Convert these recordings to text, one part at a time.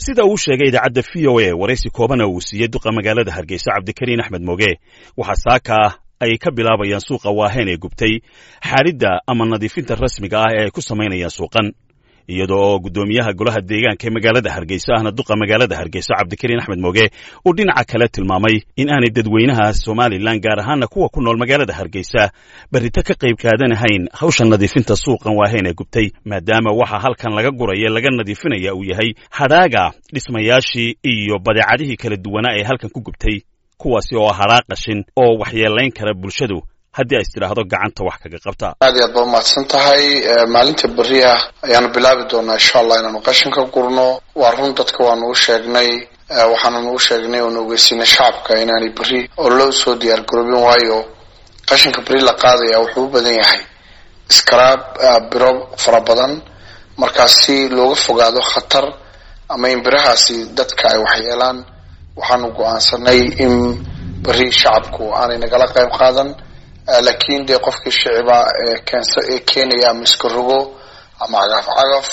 sida uu sheegay idaacadda v o a waraysi koobana uu siiyey duqa magaalada hargeysa cabdikariin axmed moge waxaa saaka ay ka bilaabayaan suuqa waaheen ee gubtay xaadhidda ama nadiifinta rasmiga ah ee ay ku samaynayaan suuqan iyada oo guddoomiyaha golaha deegaanka ee magaalada hargeysa ahna duqa magaalada hargeysa cabdikariin axmed moge uu dhinaca kale tilmaamay in aanay dadweynaha somalilan gaar ahaana kuwa ku nool magaalada hargeysa berrito ka qayb qaadanahayn hawsha nadiifinta suuqan waaheen ee gubtay maadaama waxa halkan laga guraya laga nadiifinaya uu yahay hadhaaga dhismayaashii iyo badeecadihii kala duwanaa ee halkan ku gubtay kuwaasi oo hadhaa qashin oo waxyeelayn kara bulshadu haddii ay istidhaahdo gacanta wax kaga qabta aad iyo aad baa umahadsan tahay maalinta berri ah ayaanu bilaabi doonaa insha allah inaanu qashin ka gurno waa run dadka waanu u sheegnay waxaananu u sheegnay oonu ogeysiinay shacabka inaanay berri oo loo soo diyaar garoobin waayo qashinka berri la qaadaya wuxuu u badan yahay iskaraab biro fara badan markaas si looga fogaado khatar ama in birahaasi dadka ay waxyeelaan waxaanu go-aansanay in berri shacabku aanay nagala qayb qaadan laakiin dee qofkii shiciba ee keenaya ama iska rogo ama cagaf cagaf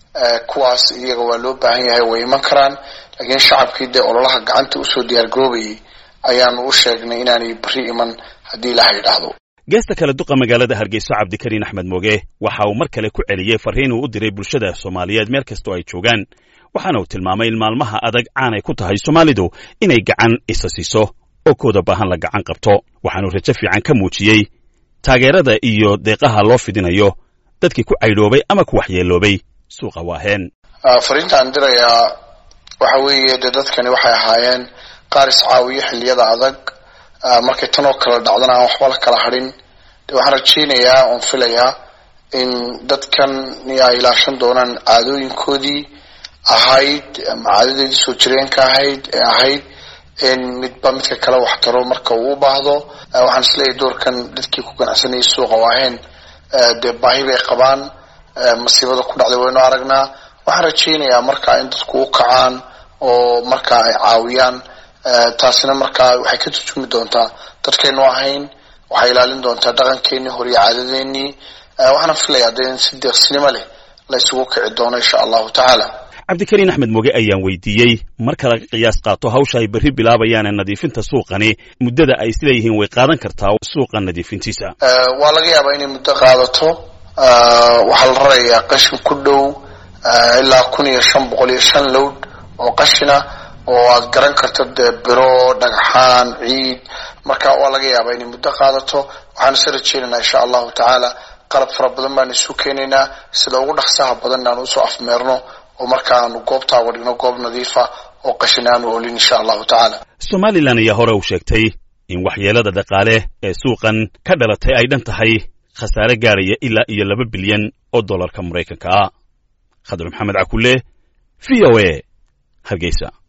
kuwaas iyaga waa loo baahan yahay way iman karaan laakiin shacabkii dee ololaha gacanta usoo diyaargaroobayay ayaanu u sheegnay inaanay berri iman haddii ilaha yidhaahdo geesta kale duqa magaalada hargeyso cabdikariin axmed moge waxa uu mar kale ku celiyey farriin uu u diray bulshada soomaaliyeed meel kastoo ay joogaan waxaana uu tilmaamay in maalmaha adag caanay ku tahay soomaalidu inay gacan isa siiso oo kooda baahan la gacan qabto waxaanu rajo fiican ka muujiyey taageerada iyo deeqaha loo fidinayo dadkii ku caydhoobay ama ku waxyeeloobay suuqa waaheen fariintaan dirayaa waxa weeye dee dadkani waxay ahaayeen qaar iscaawiyo xilliyada adag markay tan oo kale dhacdana aan waxba la kala hadhin de waxaan rajaynayaa oon filayaa in dadkan ay ilaashan doonaan caadooyinkoodii ahayd ama caadadeedii soo jireenka ahayd ee ahayd in midba midka kale wax taro marka uu u baahdo waxaan isleeyahay doorkan dadkii ku ganacsanayay suuqa waaheen dee baahi bay qabaan masiibada ku dhacday waynu aragnaa waxaan rajaynayaa markaa in dadku u kacaan oo markaa ay caawiyaan taasina markaa waxay ka turjumi doontaa dadkaynu ahayn waxay ilaalin doontaa dhaqankeenii hore iyo caadadeenii waxaana filayaa dee in si deeqsinimo leh la isugu kici doono insha allahu tacaala cabdikariin axmed moge ayaan weydiiyey marka laga qiyaas qaato hawsha ay berri bilaabayaan ee nadiifinta suuqani muddada ay isleeyihiin way qaadan kartaa suuqa nadiifintiisa waa laga yaabaa inay muddo qaadato waxaa la rarayaa qashin ku dhow ilaa kun iyo shan boqol iyo shan lowd oo qashina oo aad garan karto dee biro dhagxaan ciid marka waa laga yaabaa inay muddo qaadato waxaan isa rajeynaynaa insha allahu tacaala qalab fara badan baan isu keenaynaa sida ugu dhaqsaha badan aan usoo afmeerno oo marka aanu goobtaa wadhigno goob nadiifa oo qashin aanu olin insha allahu tacaala somalilan ayaa hore u sheegtay in waxyeelada dhaqaale ee suuqan ka dhalatay ay dhan tahay khasaare gaaraya ilaa iyo laba bilyan oo dollarka maraykanka ah khadar maxamed cakulle v o a hargeysa